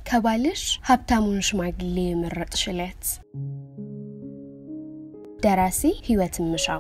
ከባልሽ ሀብታሙን ሽማግሌ የመረጥሽለት። ደራሲ ህይወት ምሻው።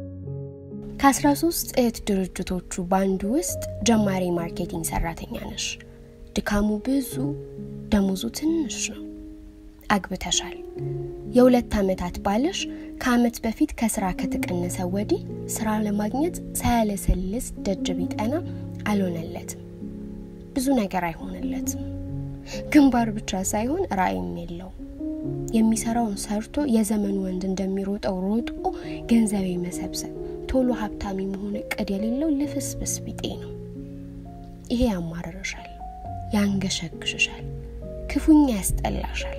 ከ13 እህት ድርጅቶቹ በአንዱ ውስጥ ጀማሪ ማርኬቲንግ ሰራተኛ ነሽ። ድካሙ ብዙ፣ ደሞዙ ትንሽ ነው። አግብተሻል። የሁለት ዓመታት ባልሽ ከዓመት በፊት ከስራ ከተቀነሰ ወዲህ ስራ ለማግኘት ሳያለሰልስ ደጅ ቢጠና አልሆነለትም። ብዙ ነገር አይሆንለትም። ግንባር ብቻ ሳይሆን ራዕይም የለው። የሚሰራውን ሰርቶ የዘመን ወንድ እንደሚሮጠው ሮጦ ገንዘብ መሰብሰብ፣ ቶሎ ሀብታሚ መሆን እቅድ የሌለው ልፍስፍስ ቢጤ ነው። ይሄ ያማርርሻል፣ ያንገሸግሽሻል፣ ክፉኛ ያስጠላሻል።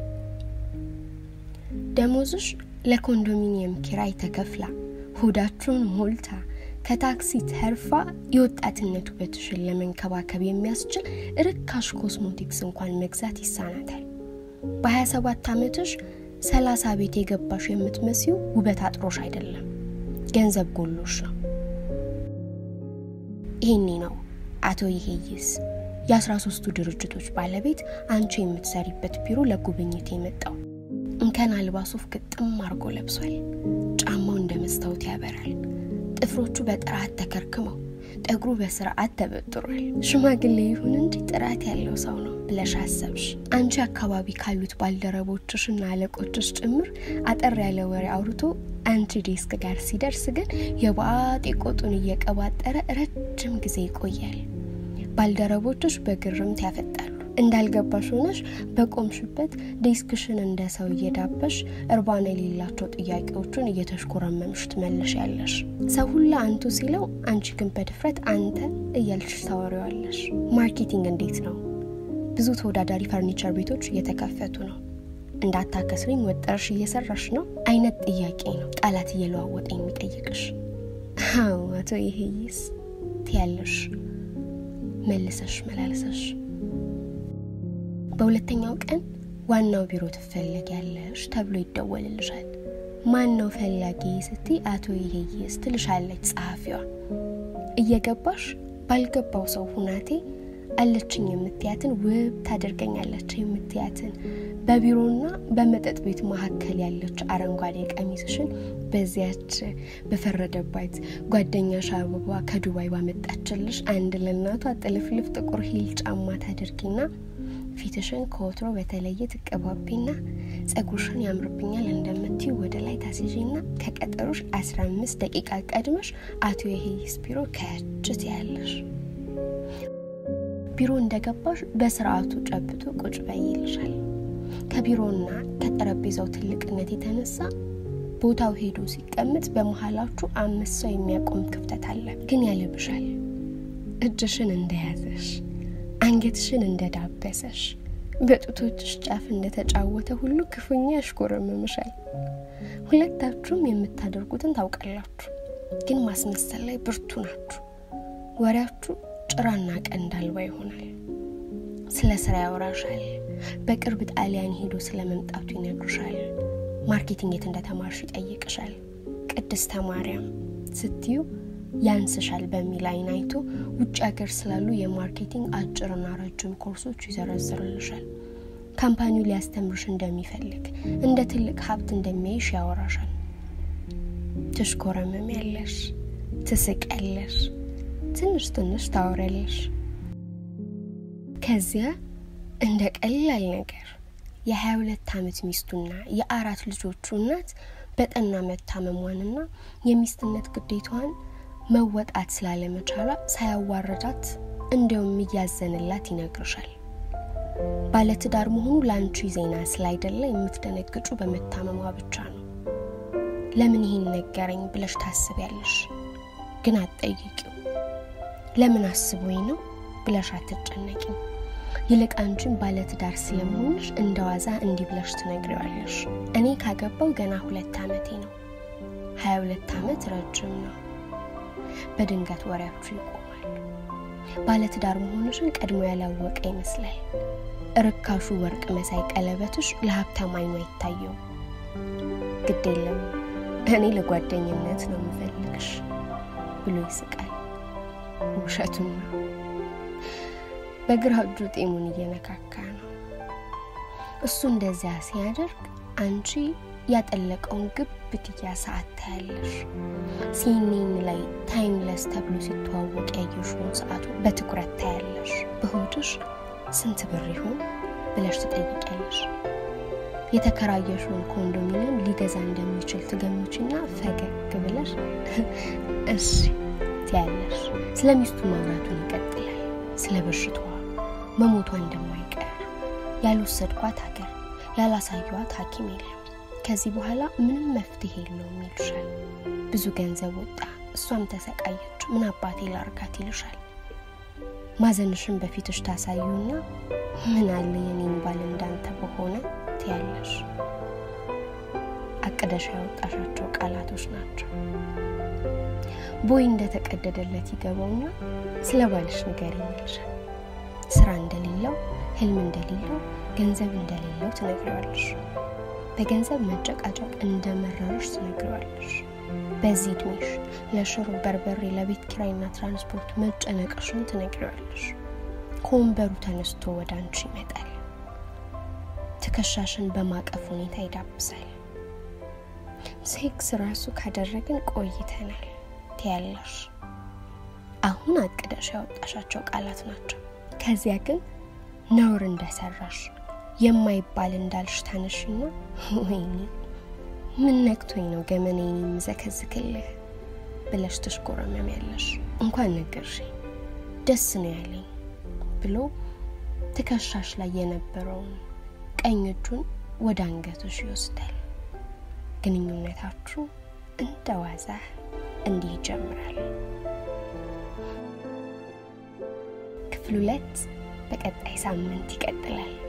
ደሞዝሽ ለኮንዶሚኒየም ኪራይ ተከፍላ ሆዳችሁን ሞልታ ከታክሲ ተርፋ የወጣትነት ውበትሽን ለመንከባከብ የሚያስችል ርካሽ ኮስሞቲክስ እንኳን መግዛት ይሳናታል። በ27 ዓመትሽ 30 ቤት የገባሽ የምትመስዩ ውበት አጥሮሽ አይደለም፣ ገንዘብ ጎሎሽ ነው። ይህኔ ነው አቶ ይሄይስ የ13ቱ ድርጅቶች ባለቤት አንቺ የምትሰሪበት ቢሮ ለጉብኝት የመጣው። እንከን አልባ ሱፍ ግጥም አርጎ ለብሷል። ጫማው እንደ መስታወት ያበራል። ጥፍሮቹ በጥራት ተከርክመው ጠጉሩ በስርዓት ተበጥሯል። ሽማግሌ ይሁን እንጂ ጥራት ያለው ሰው ነው ብለሽ አሰብሽ። አንቺ አካባቢ ካሉት ባልደረቦችሽ እና አለቆችሽ ጭምር አጠር ያለ ወሬ አውርቶ አንቺ ዴስክ ጋር ሲደርስ ግን የባጤ ቆጡን እየቀባጠረ ረጅም ጊዜ ይቆያል። ባልደረቦችሽ በግርምት ያፈጣሉ። እንዳልገባሽ ሆነሽ በቆምሽበት ዴስክሽን እንደ ሰው እየዳበሽ እርባና የሌላቸው ጥያቄዎችን እየተሽኮረመምሽ ትመልሽ ያለሽ። ሰው ሁላ አንቱ ሲለው፣ አንቺ ግን በድፍረት አንተ እያልሽ ታወሪዋለሽ። ማርኬቲንግ እንዴት ነው? ብዙ ተወዳዳሪ ፈርኒቸር ቤቶች እየተከፈቱ ነው። እንዳታከስሪኝ ወጠርሽ እየሰራሽ ነው አይነት ጥያቄ ነው ቃላት እየለዋወጠ የሚጠይቅሽ። አዎ አቶ ይሄይስ ትያለሽ መልሰሽ መላልሰሽ በሁለተኛው ቀን ዋናው ቢሮ ትፈለጊያለሽ ተብሎ ይደወልልሻል። ማን ነው ፈላጊ ስትይ አቶ ይሄይስ ትልሻለች ጸሐፊዋ። እየገባሽ ባልገባው ሰው ሁናቴ አለችኝ የምትያትን ውብ ታደርገኛለች የምትያትን በቢሮና በመጠጥ ቤት መካከል ያለች አረንጓዴ ቀሚስሽን በዚያች በፈረደባት ጓደኛሽ አበባ ከዱባይ ባመጣችልሽ አንድ ለእናቷ ጥልፍልፍ ጥቁር ሂል ጫማ ታደርጊና ፊትሽን ከወትሮ በተለየ ትቀባቢና ጸጉርሽን ያምርብኛል እንደምትዩ ወደ ላይ ታስይዥና ከቀጠሮሽ 15 ደቂቃ ቀድመሽ አቶ የሄይስ ቢሮ ከችት ያለሽ ቢሮ እንደገባሽ በስርዓቱ ጨብጦ ቁጭ በይ ይልሻል። ከቢሮና ከጠረጴዛው ትልቅነት የተነሳ ቦታው ሄዶ ሲቀመጥ በመሀላችሁ አምስት ሰው የሚያቆም ክፍተት አለ። ግን ያልብሻል። እጅሽን እንደያዘሽ አንገትሽን እንደዳበሰሽ በጡቶችሽ ጫፍ እንደተጫወተ ሁሉ ክፉኛ ያሽኮረምምሻል። ሁለታችሁም የምታደርጉትን ታውቃላችሁ፣ ግን ማስመሰል ላይ ብርቱ ናችሁ። ወሬያችሁ ጭራና ቀንድ አልባ ይሆናል። ስለ ስራ ያወራሻል። በቅርብ ጣሊያን ሄዶ ስለ መምጣቱ ይነግሩሻል። ማርኬቲንግ የት እንደተማርሽ ይጠይቅሻል። ቅድስተ ማርያም ስትዩ ያንስሻል በሚል አይን አይቶ ውጭ ሀገር ስላሉ የማርኬቲንግ አጭርና ረጅም ኮርሶች ይዘረዝርልሻል። ካምፓኒው ሊያስተምርሽ እንደሚፈልግ እንደ ትልቅ ሀብት እንደሚያይሽ ያወራሻል። ትሽኮረመም ያለሽ፣ ትስቅ ያለሽ፣ ትንሽ ትንሽ ታወሪያለሽ። ከዚያ እንደ ቀላል ነገር የሀያ ሁለት ዓመት ሚስቱና የአራት ልጆቹ እናት በጠና መታመሟንና የሚስትነት ግዴታዋን መወጣት ስላለመቻሏ ሳያዋረዳት እንዲያውም እያዘንላት ይነግርሻል። ባለትዳር መሆኑ ለአንቺ ዜና ስላይደለ የምትደነግጩ በመታመሟ ብቻ ነው። ለምን ይህን ነገረኝ ብለሽ ታስቢያለሽ፣ ግን አትጠይቂው። ለምን አስቦኝ ነው ብለሽ አትጨነቂም። ይልቅ አንቺን ባለትዳር ስለመሆንሽ እንደ ዋዛ እንዲህ ብለሽ ትነግሪዋለሽ። እኔ ካገባው ገና ሁለት ዓመቴ ነው። ሀያ ሁለት ዓመት ረጅም ነው። በድንገት ወሬያችሁ ይቆማል። ባለትዳር መሆንሽን ቀድሞ ያላወቀ ይመስላል። ርካሹ ወርቅ መሳይ ቀለበትሽ ለሀብታም አይኑ አይታየውም። ግድ የለም እኔ ለጓደኝነት ነው የምፈልግሽ ብሎ ይስቃል። ውሸቱን ነው። በግራ እጁ ጤሙን እየነካካ ነው። እሱ እንደዚያ ሲያደርግ አንቺ ያጠለቀውን ግብትያ ሰዓት ታያለሽ። ሲኔን ላይ ታይምለስ ተብሎ ሲተዋወቅ ያየሽውን ሰዓቱ በትኩረት ታያለሽ። በሆድሽ ስንት ብር ይሆን ብለሽ ትጠይቂያለሽ። የተከራየሽውን ኮንዶሚኒየም ሊገዛ እንደሚችል ትገምችና ፈገግ ብለሽ እሺ ትያለሽ። ስለ ሚስቱ ማውራቱን ይቀጥላል። ስለ በሽታዋ መሞቷ እንደማይቀር ያልወሰድኳት ሀገር ያላሳየዋት ሐኪም የለም ከዚህ በኋላ ምንም መፍትሄ የለውም ይልሻል። ብዙ ገንዘብ ወጣ፣ እሷም ተሰቃየች፣ ምን አባቴ ላርጋት ይልሻል። ማዘንሽን በፊትሽ ታሳዩና ምን አለ የኔን ባል እንዳንተ በሆነ ትያለሽ። አቅደሽ ያወጣሻቸው ቃላቶች ናቸው። ቦይ እንደተቀደደለት ይገባውና ስለ ባልሽ ንገሪኝ ይልሻል። ስራ እንደሌለው፣ ህልም እንደሌለው፣ ገንዘብ እንደሌለው ትነግሪዋለሽ። በገንዘብ መጨቃጨቅ እንደመረረሽ ትነግሪዋለሽ። በዚህ እድሜሽ ለሽሮ በርበሬ፣ ለቤት ኪራይና ትራንስፖርት መጨነቅሽን ትነግሪዋለሽ። ከወንበሩ ተነስቶ ወደ አንቺ ይመጣል። ትከሻሽን በማቀፍ ሁኔታ ይዳብሳል። ሴክስ ራሱ ካደረግን ቆይተናል ትያለሽ። አሁን አቅደሽ ያወጣሻቸው ቃላት ናቸው። ከዚያ ግን ነውር እንደሰራሽ የማይባል እንዳልሽ ታነሽና ወይኔ ምን ነክቶኝ ነው ገመናዬን የምዘከዝክልህ ብለሽ ትሽኮረመሚያለሽ። እንኳን ነገርሽኝ ደስ ነው ያለኝ ብሎ ትከሻሽ ላይ የነበረውን ቀኝ እጁን ወደ አንገቶሽ ይወስዳል። ግንኙነታችሁ እንደ ዋዛ እንዲህ ይጀምራል። ክፍል ሁለት በቀጣይ ሳምንት ይቀጥላል።